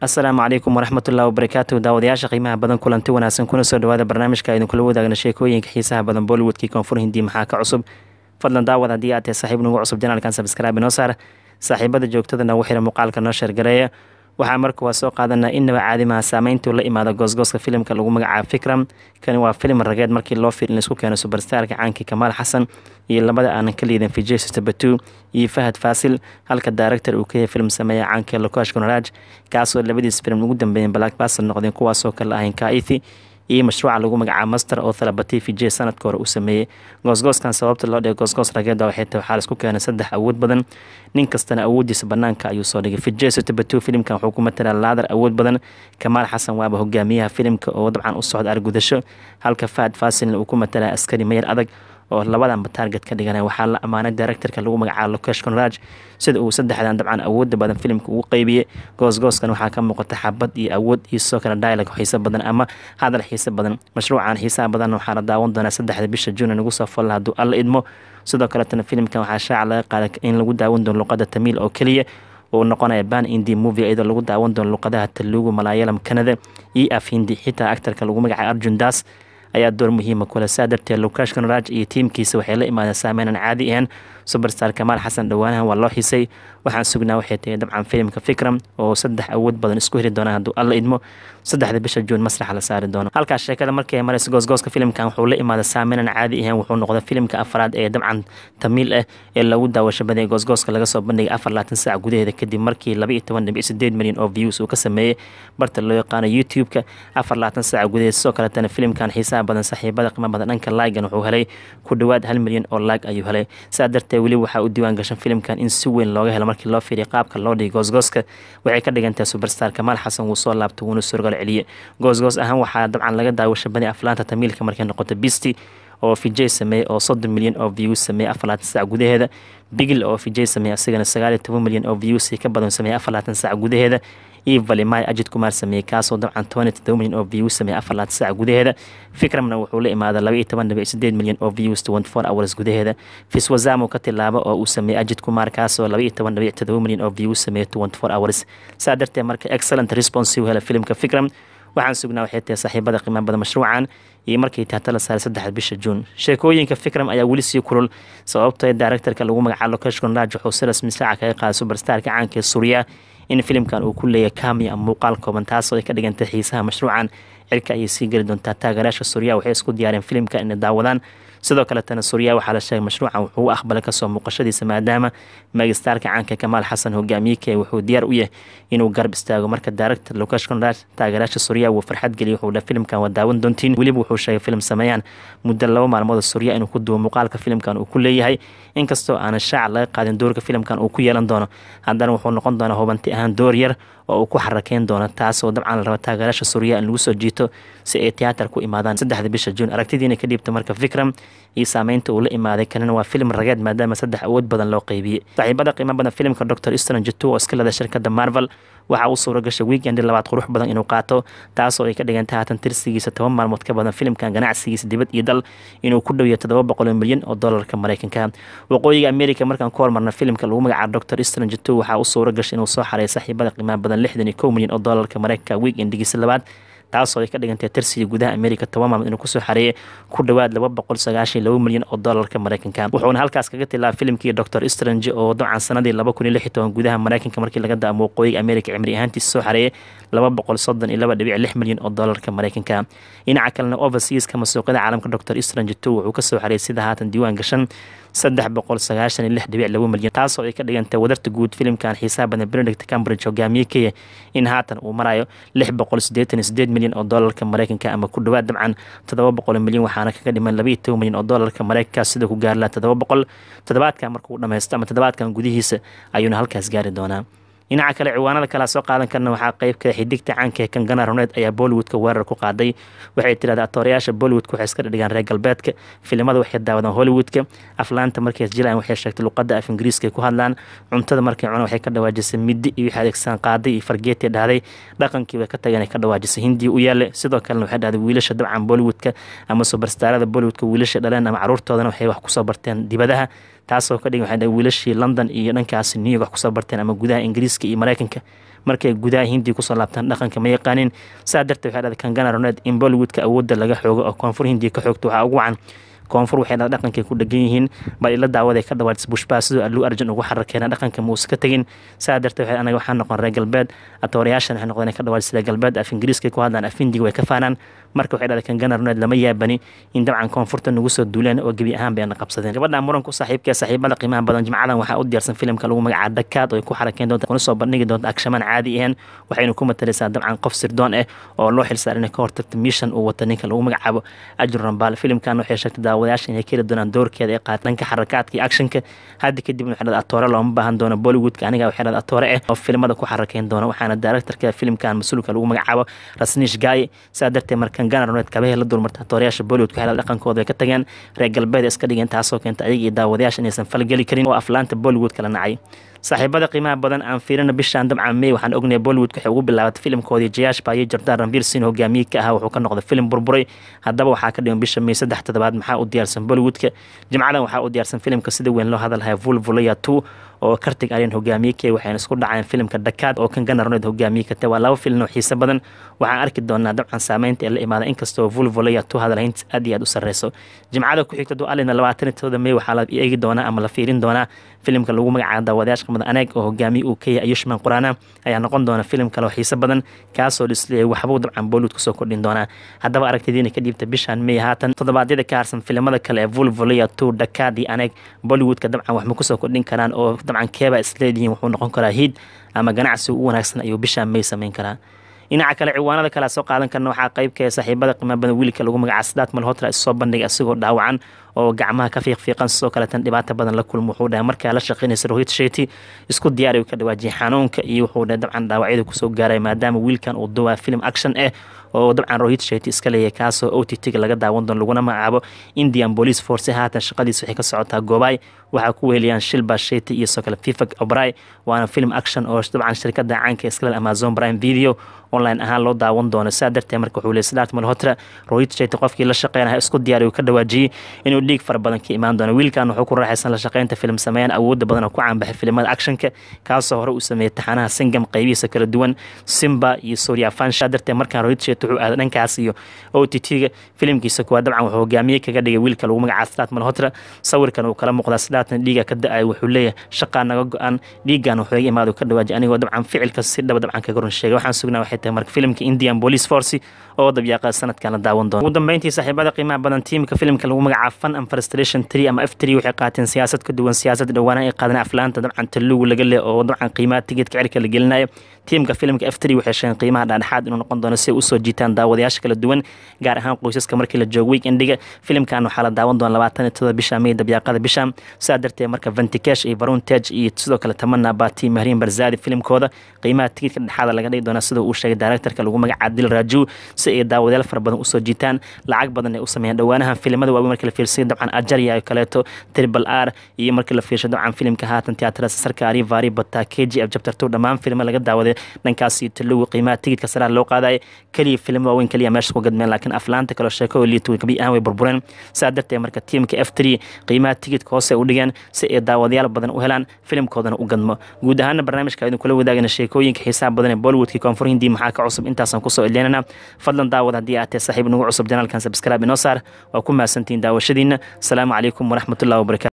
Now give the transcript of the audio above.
asalaamu calaykum waraxmatullahi wabarakaatu daawadayaasha qiimaha badan kulanti wanaagsan kuna soo dhawaada barnaamijka idinkula wadaagna sheekooyinka xiisaha badan bollywoodkii koonfur hindi maxaa ka cusub fadlan daawad haddii aad tahay saaxiib nagu cusub janaalkan sabskraibe noo saar saaxiibada joogtada nagu xira muuqaalka noo sheergareeya waxaa marka waa soo qaadanaa innaba caadimaha saameyntuu la imaada goosgooska filimka lagu magacaabo fikram kani waa filim rageed markii loo fiil in laisku keeno subarstarka caankii kamaal xasan iyo labada aanan ka liidan fijes tabatu iyo fahad faasil halka daaractor uu kayahay film sameeya caanka lokosh konaraaj kaasoo labadiis filim ugu dambeeyeen blackbaster noqdeen kuwaasoo kale ahayn kaithi iyo mashruuca lagu magacaabo master oo thalabati fije sanadka hore uu sameeyey goosgooskan sababta loo dhigay goosgoos rageeda waxay tahay waxaa laisku keenay saddex awood badan nin kastana awooddiisa banaanka ayuu soo dhigay fije sotabatu filimkan wuxuu ku matalaa laadar awood badan kamaal xasan waaba hogaamiyaha filimka oo dabcan u socda argudasho halka fahad faasilna uu ku matalaa askari mayar adag oo labadanba taarget ka dhiganaya waxaa la ammaanay directorka lagu magacaabo lokesh konraj sida uu saddexdan dabcan awooda badan filimka ugu qeybiyey goosgooskan waxaa ka muuqata xabad iyo awood iyo sidoo kale dialog xiise badan ama hadal xiise badan mashruucan xiisaha badan waxaa la daawan doonaa saddexda bisha juuna nagu soo folla hadduu alla idmo sidoo kaletana filimkan waxaa shaaca laga qaaday in lagu daawan doono luqada tamiil oo keliya uu noqonaya ban indi movie iyadoo lagu daawan doono luqadaha taluugu malaayalam kanada iyo af hindi xitaa actarka lagu magacaabo arjun das ayaa door muhiima kule saa darteed lukash konraj iyo tiimkiisa waxay la imaadeen saameynan caadi ahayn superstar kamaal xasan dhowaanahan waa loo xisay waxaan sugnaa waxay tahay dabcan filimka fikram oo saddex awood badan isku heri doonaan hadduu alla idmo saddexda bisha juun masraxa la saari doono halkaas sheekada markii ay maraysa goosgooska filimkan wuxuu la imaada saameynan caadi ahayn wuxuu noqday filimka afraad ee dabcan tamiil ah ee lagu daawasho baday goosgooska laga soo bandhigay afar laatan saac gudaheeda kadib markii laba iyo toban dhibic sideed milyan oo views uu ka sameeyey barta loo yaqaano youtube-ka afar laatan saac gudaheeda sidoo kaletana filimkan xiisaha badan saaxiibada qiimo badan dhanka laagan wuxuu helay ku dhowaad hal milyan oo laag ayuu helay saa darteed weli waxaa u diiwaan gashan filimkan in si weyn looga helo markii loo fiiriya qaabka loo dhigay goosgooska waxay ka dhigantahay superstar kamaal xasan wuu soo laabtay wuuna surgal celiye goosgoos ahaan waxaa dabcan laga daawasha baday aflaanta tamiilka markay noqoto bisti oo vijay sameeyey oo soddon milyan oo views sameeyey afar laatan saac gudaheeda bigil oo vijay sameeyey asigana sagaal iyo toban milyan oo views ka badan sameeyey afar laatan saac gudaheeda iyo valimai ajid kumaar sameeyey kaasoo dabcan toban iyo todoba milyan oo views sameeyey afar laatan saac gudaheeda fikramna wuxuu la imaaday laba iyo toban dhibic sideed milyan oo views twenty four hours gudaheeda fiswazamo ka tilaabo oo uu sameeyey ajid kumaar kaasoo laba iyo toban dhibic todoba milyan oo views sameeyey twenty four hours saa darteed marka excellent response uu hela filimka fikram waxaan sugnaa waxay tahay saaxiibada qiimaha badan mashruucan iyo markii taata la saaray saddexda bisha juun sheekooyinka fikram ayaa weli sii kulul sababtoo directorka lagu magacaabo lokesh konraj wuxuu si rasmi saaca kaga qaaday superstarka caanka ee suuriya in filimkan uu ku leeyahay kamiya ama muuqaal kooban taasoo ay ka dhigantay xiisaha mashruucan cirka ayay sii geli doontaa taageerayaasha suuriya waxay isku diyaareen filimka inay daawadaan sidoo kaletana suuriya waxaa la sheegay mashruucan wuxuu u aqbalay kasoo muuqashadiisa maadaama megastarka caanka kamaal xasan hogaamiyeke wuxuu diyaar u yahay inuu garab istaago marka director lokesh konraj taageerayaasha suuriya wuu farxad geliyay wuxuu dhahay filimkan waa daawan doontiin weliba wuxuu sheegay filim sameeyaan muddo laba maalmood suuriya inuu ku duwo muuqaalka filimkan uu ku leeyahay inkastoo aanan shaaca laga qaadin doorka filimkan uu ku yeelan doono haddana wuxuu noqon doonaa hubanti ahaan door yar oo uu ku xarakeyn doono taasoo dabcan la raba taageerayaasha suuriya in lagu soo jiito si ay tiyaatar ku imaadaan saddexda bisha juun aragtidiina ka dhiibta marka fikram iyo saameynta uu la imaaday kanina waa filim rageed maadaama saddex awood badan loo qeybiyey saaxiibada qiimo badan filimka doctor eastern jitu oo iska leda shirkadda marvel waxaa uu suura gashay weekendi labaad qurux badan inuu qaato taasoo ay ka dhigantay haatan tirsigiisa toban maalmood ka badan filimkan ganacsigiisa dibad iyo dal inuu ku dhowiyo toddoba boqol milyan oo dollarka mareykanka waqooyiga america markaan ku hormarna filimka lagu magacaabo doctor eastern jitu waxaa u suura gashay inuu soo xareeyo saaxiibada qiimaha badan lixdan iyo kow milyan oo dollarka mareykanka weekendigiisa labaad taasoo ay ka dhigantay tirsiga gudaha america toban maalmood inuu kusoo xareeyay ku dhowaad laba boqol sagaashan laba milyan oo dollarka mareykanka wuxuuna halkaas kaga tilaaba filimkii doctor strange oo dabcan sanadii laba kun iyo lix iyo toban gudaha mareykanka markii laga daamo waqooyiga america cimri ahaantiisa soo xareeyay laba boqol soddon iyo laba dhibic lix milyan oo dollarka mareykanka dhinaca kalena overseaska masuuqyada caalamka doctor strange two wuxuu kasoo xareeyay sida haatan diiwaan gashan saddex boqol sagaashan iyo lix dhibic laba milyan taasoo ay ka dhigantay wadarta guud filimkan xiisaha badan benedict cambridge hogaamiye kaya in haatan uu marayo lix boqol siddeetan iyo sideed milyan oo dollarka mareykanka ama ku dhowaad dabcan toddoba boqol milyan waxaana kaga dhiman laba iyo toban milyan oo dollarka mareykanka sida ku gaari laha toddoba boqol toddobaadkan markuu dhammaysto ama toddobaadkan gudihiisa ayuuna halkaas gaari doonaa dhinaca kale ciwaanada kalea soo qaadan karna waxaa qeybka xidigta caanka ee kangana roneed ayaa bollywoodka weerar ku qaaday waxay tirahda atoorayaasha bollywoodka waxay iska dhigeen reer galbeedka filimada waxay daawadaan hollywoodka aflaanta markay jilaan waxay sheegtay luqada af ingiriiska ku hadlaan cuntada markay cunaan waxay ka dhawaajisay midi iyo waxay adeegsadaan qaaday iyo fargeeti dhahday dhaqankii way ka tageen ka dhawaajisay hindiya u yaale sidoo kalena waxay dhahday wiilasha dabcan bollywoodka ama subarstaarada bollywoodka wiilasha dhaleen ama caruurtoodana waxay wax kusoo barteen dibadaha taasoo ka dhigan waxay wiilashii london iyo dhankaasi new york wax kusoo barteen ama gudaha ingiriiska iyo mareykanka markay gudaha hindiya kusoo laabtaan dhaqanka ma yaqaanin saa darteed waxay dhahday kangana roneed in bollywoodka awoodda laga xoogo oo koonfur hindiya ka xoogto waxaa ugu wacan koonfur waxay dhahday dhaqankay ku dhegan yihiin bal ila daawaday ka dhawaajis bushbaa sidoo alluu arjun ugu xarakeena dhaqanka muusa ka tegin saa darteed waxay anaga waxaa noqon reer galbeed atoorayaashan waxay noqdeen ka dhawaajis reer galbeed af ingiriiska ku hadlaan af hindiga way ka faanaan marka waxay dhahday kangana roneed lama yaabani in dabcan koonfurta nagu soo duuleen oo gebi ahaan bay na qabsadeen gabadha muranku saaxiibkee saaxiibada qiimaha badan jimcadan waxaa u diyaarsan filimka lagu magacaabo dakaad oo ay ku xarakeen doonta kuna soo bandhigi doonta agshamaan caadi ahayn waxaynu ku matalaysaa dabcan qof sirdoon ah oo loo xilsaaray inay ka hortagto mishan uu wata ninka lagu magacaabo ajur rambaal filimkan waxay sheegtay daawadayaasha inay keli doonaan doorkeeda ee qaat dhanka xarakaadka iyo akshanka hadda kadibna waxay dhahday atoore looma baahan doono bollywoodka aniga waxay dhahday atoore ah oo filimada ku xarakeyn doona waxaana directorka filimkan mas-uulka lagu magacaabo rasnish gaay saa darteed markan gana roneed kabahe la dulmarta atoorayaasha bollywoodka waxay dhahday dhaqankooda way ka tageen reer galbeed iska dhigeen taasoo keenta ayaga iyo daawadayaasha inaysan falgeli karin oo aflaanta bollywood kala nacay saaxiibada qiimaha badan aan fiirina bishaan dabcan may waxaan ognahay bollywood waxay ugu bilaabatay filimkoodii jayash baayo jordaan ranvir sin hogaamiye ka ahaa wuxuu ka noqday filim burburay haddaba waxaa ka dhiman bisha may saddex toddobaad maxaa u diyaarsan bollywoodka jimcadan waxaa u diyaarsan filimka sida weyn loo hadalhaya vulvulaya two oo kartig aryan hogaamiye kee waxayna isku dhaceen filimka dakaad oo kan ganaroneed hogaamiye kate waa laba filin oo xiise badan waxaan arki doonaa dabcan saameynta ee la imaada inkastoo vulvolaya tu hadalhaynta aad iyo aad u sarreyso jimcada ku xigta dualina labaatanitooda may waxaa la eegi doonaa ama la fiirin doonaa filimka lagu magacaabo daawadayaasha qamada aneeg oo hogaamiye uu ka yahay ayushman quraana ayaa noqon doona filim kale oo xiise badan kaasoo dhisleeyay waxbuu dabcan bollywood kusoo kordhin doonaa haddaba aragtidiina ka dhiibta bishan may haatan toddobaadyada ka harsan filimada kale ee vulvolaya two dakaad iyo aneeg bollywoodka dabcan wax ma kusoo kordhin karaan oo dabcan keeba isleedihiin wuxuu noqon karaa hiid ama ganacsi u wanaagsan ayuu bishaan may samayn karaa dhinaca kale ciwaanada kale soo qaadan karna waxaa qaybka saaxiibada qiimaha badan wiilka lagu magaca sidaat malhotra isoo bandhigay asigoo dhaawacan oo gacmaha ka fiiqfiiqan sidoo kaleetan dhibaato badan la kulmo wuxuu dhahay markaa la shaqeynaysa rohit sheti isku diyaari ka dhawaajiyay xanuunka iyo wuxuu dhahay dabcan dhaawacyada kusoo gaaray maadaama wiilkan uu duwaa film action ah oo dabcan rohit sheti iska leeyahay kaasoo o t t-ga laga daawan doono laguna magacaabo indian police force haatan shaqadiis waxay ka socotaa goobay waxaa ku weheliyaan shilba sheti iyo sidoo kale fifak obray waana film action oo dabcan shirkada caanka iskale amazon prime video online ahaan loo daawan doono saa darteed marka wuxuu leeyay sidaat malhotra rohit sheti qofkii la shaqeynaya isku diyaari uu ka dhawaajiyey inuu dhiig fara badan ka imaan doono wiilkan wuxuu ku raaxaysan la shaqeynta film sameeyaan awoodda badan oo ku caanbaxay filimada actionka kaasoo hore uu sameeyey taxanaha singam qaybihiisa kala duwan simba iyo surya fansha darteed markaan rohit sheti wuxuu aaday dhankaas iyo o t t-ga filimkiisa kuwaa dabcan wuxuu hogaamiye kaga dhigay wiilka lagu magacaabo sidaat malhotra sawirkan uu kala muuqdaa sidaatan dhiiga ka da-ay wuxuu leeyahay shaqaa naga go-an dhiigan wuxuu iga imaado ka dhawaajiyay anigoo dabcan ficilka si dhaba dabcan kaga run sheegay waxaan sugnaa waxay tahay marka filimka indian police force oo dabyaaqada sanadkan la daawan doono ugu dambeyntii saaxiibada qiimaha badan tiimka filimka lagu magacaabo fun and frustration three ama f three waxay qaateen siyaasad ka duwan siyaasad dhawaana ay qaadeen aflaanta dabcan talugu laga leh oo dabcan qiimaha tigidka cirka la gelinayo tiimka filimka f three waxay sheegeen qiimaha dhaadhexaad inuu noqon doono si ay usoo jiitaan daawadayaasha kala duwan gaar ahaan qoysaska markii la joogo weekendiga filimkan waxaa la daawan doona labaatan iyo todoba bisha may dabyaaqada bisha sidaa darteed marka ventikesh iyo varuntage iyo sidoo kale tamana bati mahrin barzadi filimkooda qiimaha tigidka dhexaada laga dhigi doona sida uu sheegay directorka lagu magacaabo dil raju si ay daawadayaal fara badan usoo jiitaan lacag badan ay u sameeyaan dhowaanahan filimada waaweyn markii la fiirsay dabcan ajarya oo kaleeto triple r iyo markii la fiirshay dabcan filimka haatan teatrada sarkaari vari bata k g f chapter two dhammaan filma laga daawaday dhankaas iyo talowi qiimaha tigidka saraa loo qaadaya keliya filmo waaweyn keliya meesha ku gadmeen laakiin aflaanta kaloo sheeko oo liito kabi ahaan way burbureen saa darteed marka tiimka f three qiimaha tigidka hoose u dhigeen si ay daawadayaal badan u helaan filimkoodana u gadmo guud ahaana barnaamijka idin kula wadaagana sheekooyinka xiisaha badan ee bollywoodkii koonfur hindi maxaa ka cusub intaasaan kusoo ileynana fadlan daawad haddii aad tahay saaxiib nagu cusub janaalkan subscribe inoo saar waa ku mahadsantihiin daawashadiina asalaamu calaykum waraxmatullahi wabarakatu